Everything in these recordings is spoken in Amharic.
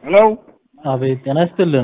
ሄሎ አቤት ጤና ይስጥልን።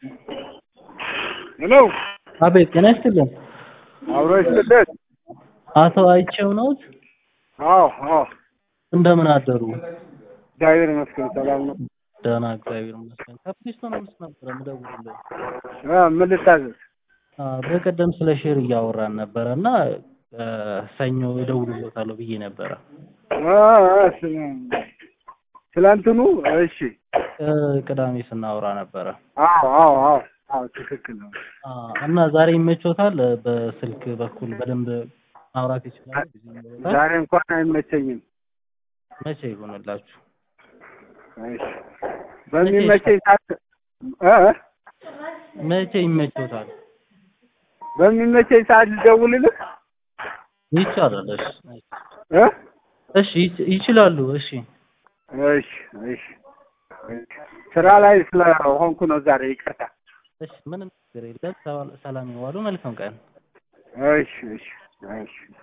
ሄሎ አቤት ጤና ይስጥልን። አብሮ ይስጥልን። አቶ አይቼው ነዎት? አዎ አዎ፣ እንደምን አደሩ? እግዚአብሔር ይመስገን ሰላም ነው። ደህና እግዚአብሔር ይመስገን። ከፕሪስቶን ውስጥ ነበረ የምደውልልህ። እ ምን ልታዘዝ? አ፣ በቀደም ስለ ሼር እያወራን ነበረ እና እ፣ ሰኞ እደውልልዎታለሁ ብዬ ነበረ። አ፣ አ፣ ስለ- ስለ እንትኑ እሺ። እ፣ ቅዳሜ ስናወራ ነበረ አዎ አዎ አዎ አዎ፣ ትክክል ነው። አ፣ እና ዛሬ ይመቾታል? በስልክ በኩል በደንብ ማውራት ይችላል? ጊዜ ይኖሮታል? ዛሬ እንኳን አይመቸኝም። መቼ ይሆንላችሁ? እሺ፣ በሚመቸኝ ሰዓት እ መቼ ይመቾታል? በሚመቸኝ ሰዓት ልደውልልህ ይቻላል። እሺ እ እሺ ይች- ይችላሉ። እሺ እሺ እሺ እሺ። ስራ ላይ ስለሆንኩ ነው ዛሬ፣ ይቅርታ። እሺ ምንም ችግር የለም። ሰላም ይዋሉ። መልካም ቀን። እሺ እሺ እሺ